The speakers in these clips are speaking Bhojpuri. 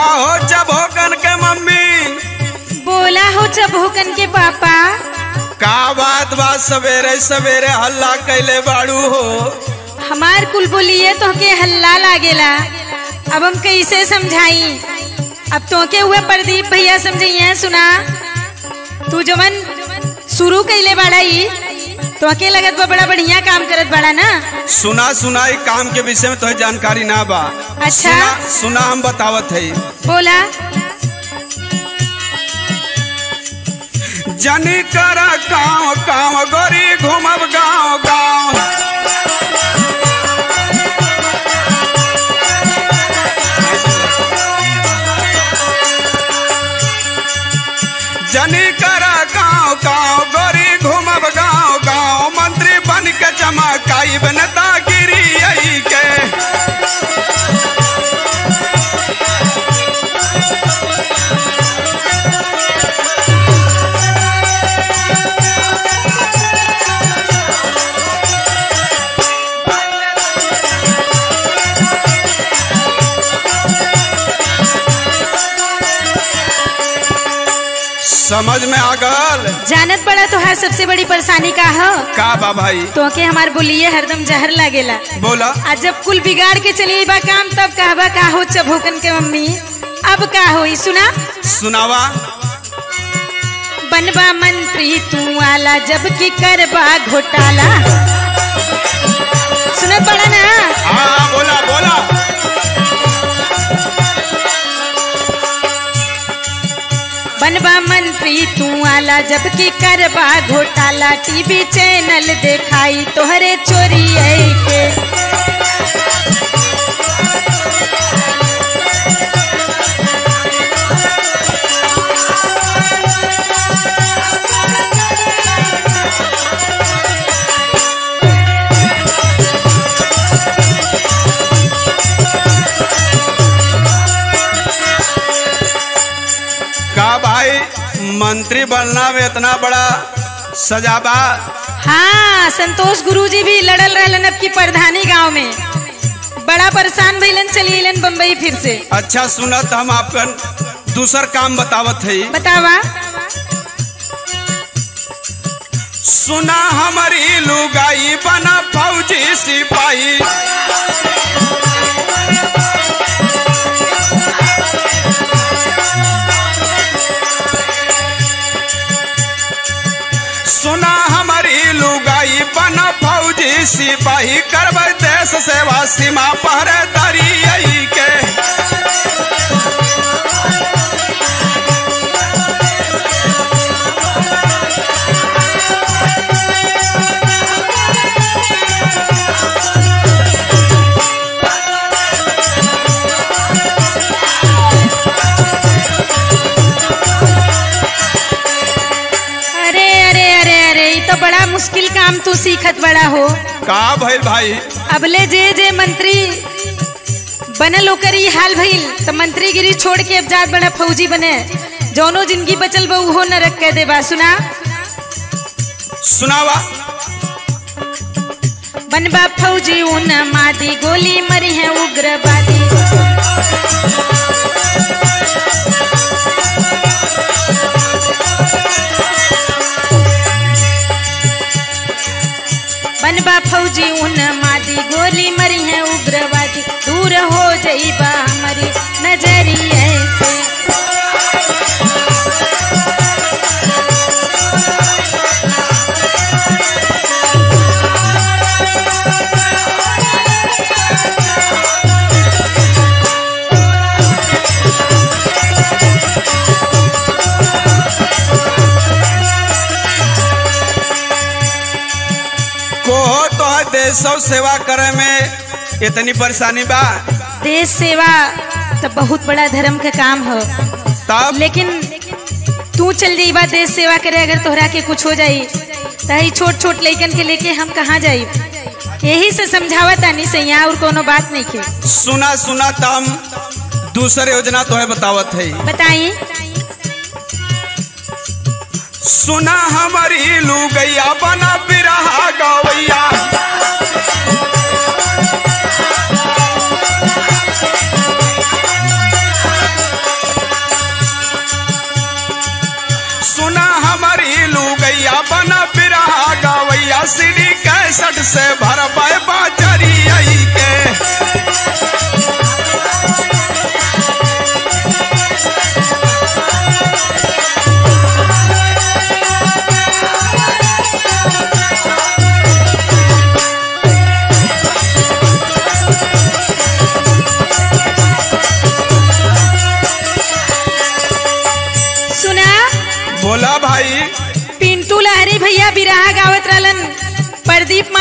का हो जब होकन के मम्मी बोला हो चबोकन के पापा का बात बात सवेरे सवेरे हल्ला कैले बाड़ू हो हमार कुल बोलिए तो के हल्ला लागेला अब हम कैसे समझाई अब तो के हुए प्रदीप भैया समझिए सुना तू जवन शुरू कैले बाड़ा ई तो के लगत बा बड़ा बढ़िया काम करत बाड़ा ना सुना सुना ई काम के विषय में तोहे जानकारी ना बा अच्छा। सुना सुना हम बतावत है बोला जनी कर गाँव गाँव गोरी घूमब गाँव गाँव जनी कर गाँव गाँव गोरी घूमब गाँव गाँव मंत्री बन के चमकाई नेतागिरी आई के समझ में आ गल जानत बड़ा तो हर सबसे बड़ी परेशानी का हो का बा भाई तो के हमार बोलिए हरदम जहर लागेला बोला आ जब कुल बिगाड़ के चली बा काम तब कहबा का हो चबोकन के मम्मी अब का होई सुना सुनावा बनबा मंत्री तू आला जब की करबा घोटाला सुनत बड़ा ना हाँ बोला बोला बनबा मंत्री तू आला जब की करबा घोटाला टीवी चैनल देखाई तोहरे चोरी आई के का भाई मंत्री बनना में इतना बड़ा सजाबा हाँ संतोष गुरुजी भी लड़ल रहलन अब की प्रधानी गांव में बड़ा परेशान भइलन चली अलन बम्बई फिर से अच्छा सुनत हम आपकन दूसर काम बतावत है बतावा सुना हमारी लुगाई बना फौजी सिपाही सुना हमारी लुगाई बना फौजी सिपाही करब देश सेवा सीमा पहरेदारी आई के अरे अरे अरे अरे ये तो बड़ा मुश्किल काम तू सीखत बड़ा हो का भइल भाई अबले जे जे मंत्री बनल ओकर ई हाल भइल तो मंत्रीगिरी छोड़ के अब जात बड़ा फौजी बने जौनो जिंदगी बचल बा उहो नरक कह दे बा सुना सुनावा बनबा फौजी उन मादी गोली मरी है उग्रवादी बनबा फौजी उन मादी गोली मरी है उग्रवादी दूर हो जाइबा हमारी नजरिए से कोहो तो देश सेवा करे में इतनी परेशानी बा देश सेवा तो बहुत बड़ा धर्म का काम हो तब लेकिन तू चल जाई बा देश सेवा करे अगर तोहरा के कुछ हो जाई तही छोट छोट लइकन के लेके हम कहाँ जाई यही से समझावा तानी सैया और कोनो बात नहीं के सुना सुना तम दूसर योजना तो है बतावत है बताई सुना हमारी लुगैया बना बिरहा गवैया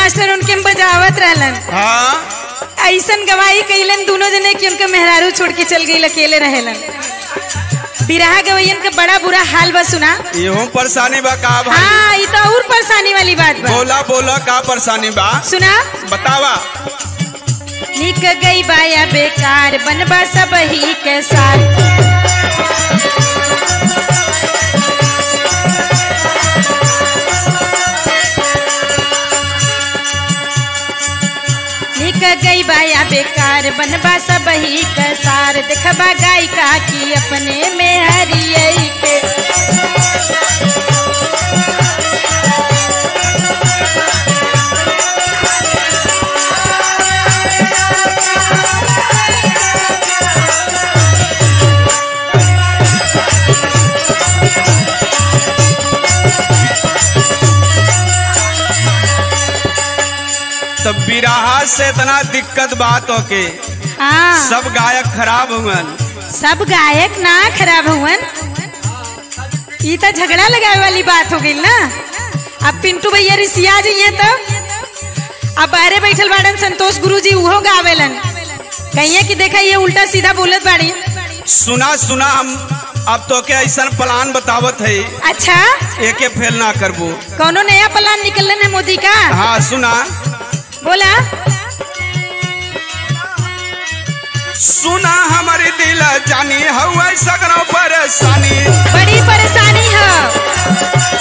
मास्टर उनके में बजावत रहलन हाँ ऐसन गवाही कैलन दोनों जने कि उनके मेहरारू छोड़ के चल गई अकेले रहेलन बिरहा गवैयन का बड़ा बुरा हाल बा सुना इहो परेशानी बा का भाई हाँ ये तो और परेशानी वाली बात बा बोला बोला का परेशानी बा सुना बतावा निक गई बाया बेकार बनबा सब ही के साथ निक गई बाया बेकार बनबा सब ही के सार देखबा गाय का की अपने में हरियई के तब बिराहा से इतना दिक्कत बात होके हाँ सब गायक खराब हुवन सब गायक ना खराब हुवन ई तो झगड़ा लगाए वाली बात हो गई ना अब पिंटू भैया रिसिया जाइए तो अब बाहरे बैठल बाड़न संतोष गुरु जी उहो गावेलन कहिए कि देखा ये उल्टा सीधा बोलत बाड़ी सुना सुना हम अब तो के ऐसा प्लान बतावत है अच्छा एके फेल ना करबो कौनो नया प्लान निकलन है मोदी का हाँ सुना बोला सुना हमारी दिल जानी हवा सगरो परेशानी बड़ी परेशानी है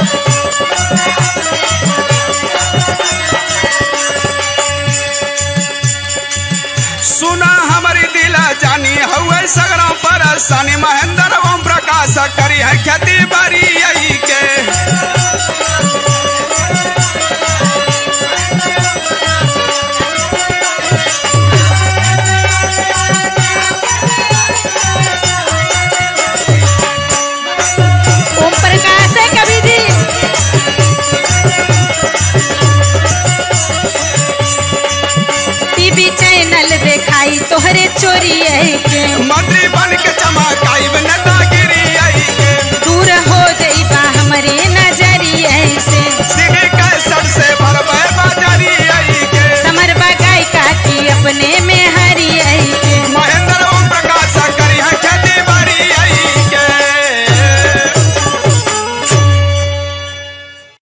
सुना हमारी दिल जानी हवा सगरो परेशानी महेंद्र ओम प्रकाश करी है खेती बारी यही के ओम प्रकाश है कभी जी टीवी चैनल दिखाई तोहरे चोरी है के मंत्री बन के चमकाई न